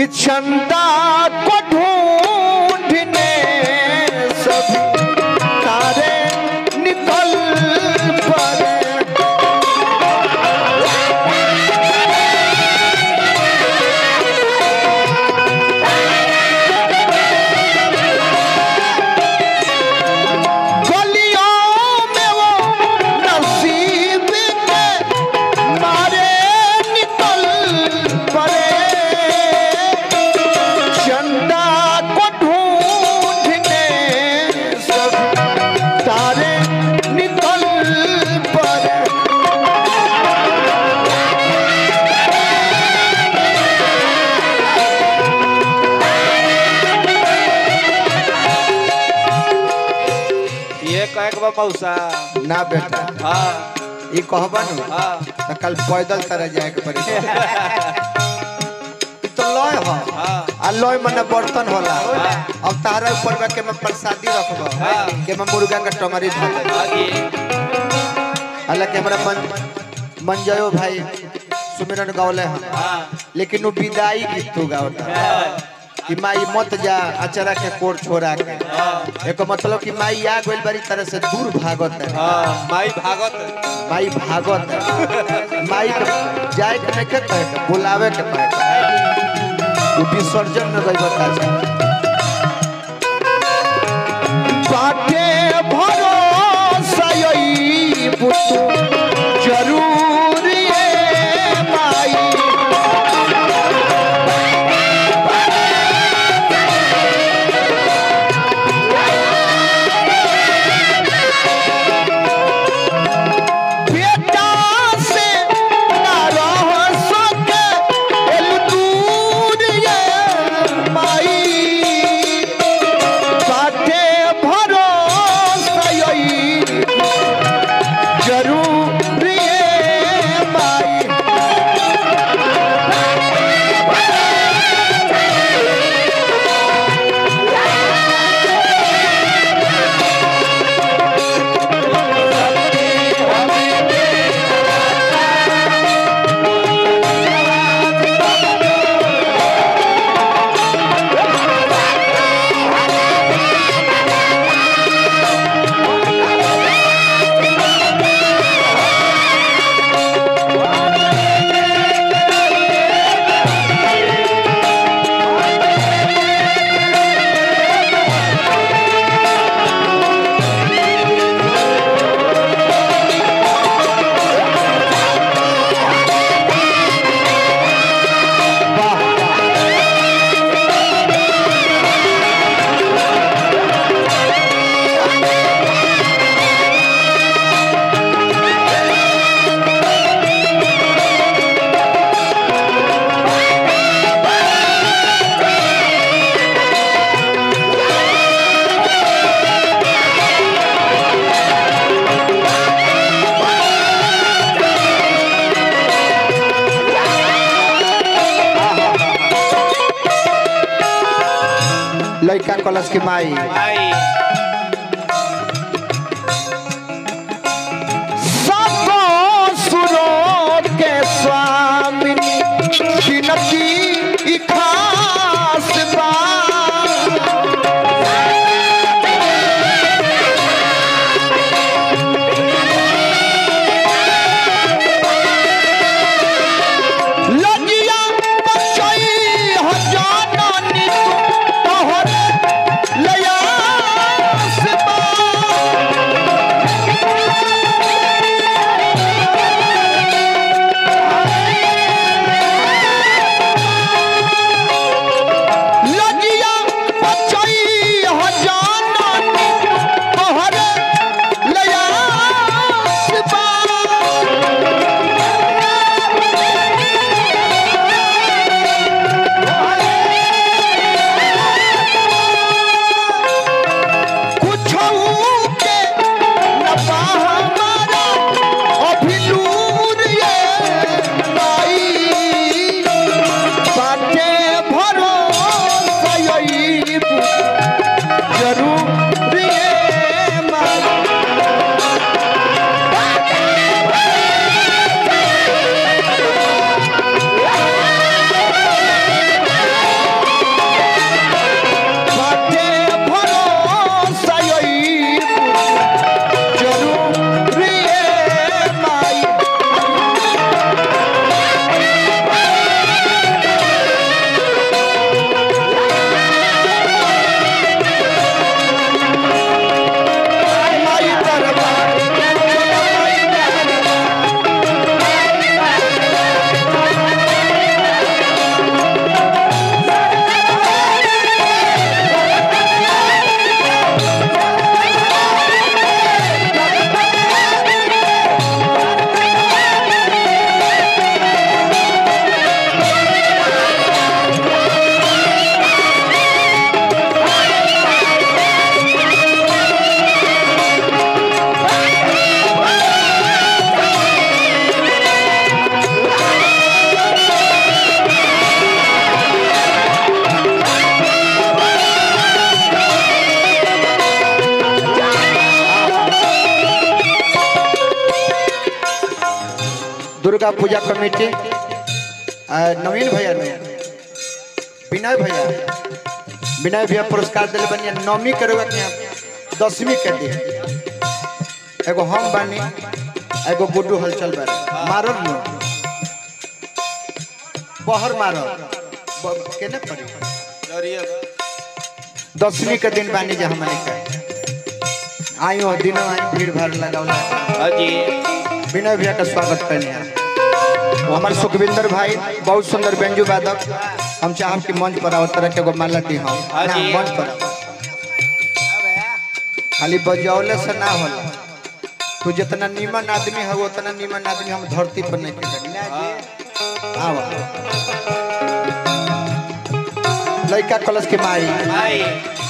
कि चंदा को ढूंढने सभी तारे निकल पड़े गलियों में वो नसीब के मारे निकल पड़े चंदा को ढूंढने सब तारे निकल पड़े ये कहे के बा मौसा ना बेटा हाँ ये कहबा न हाँ तो कल पैदल तरह जाए के पड़ी ई तो लय हो हाँ आ लय मने बर्तन होला अब तारा ऊपर में के मैं प्रसादी रखबो हाँ। के मैं मुर्गा का टमारी धो आगे हालांकि हमरा मन मंजयो भाई सुमिरन गौले हैं हाँ लेकिन वो विदाई गीत तू गावता कि माई मत जा अचरा के कोर छोड़ा के एको मतलब कि माई आ गइल बारी तरह से दूर भागत है हाँ माई भागत माई भागत है माई के जाए के नहीं के कहे के बुलावे के कहे के वो विसर्जन में गई बता जा बाटे भरोसा यही बुतु जरूर ये माई बेटा से ना रह सके एल दूर ये माई बाटे भरोसा यही जरूर ये माई लड़का कलश की माई माई सबो सुरों के स्वामिनी जिनकी ई खास बात लगिया बचई हजाना नी तोहर लया पूजा कमेटी आ, नवीन भैया ने विनय भैया विनय भैया पुरस्कार दिले बनिया नौवीं के रुआ के दसवीं के दे एगो हम बानी एगो गुड्डू हलचल बारे मारल नो बहर मारल ब- केने पड़ी जरिए दसवीं के दिन बानी जा हमने के आयो दिनों आई भीड़ भाड़ लगावला हाजी विनय भैया का स्वागत करने हमारे सुखविंदर भाई बहुत सुंदर व्यंजू वादक हम चाहब कि मंच पर आओ तरह के एगो माला दी हम हाँ ना, जी। मंच पर आओ। खाली बजौले से ना होला तू जितना नीमन आदमी है उतना नीमन आदमी हम धरती पर नहीं के आवा लड़का कलश के माई भाई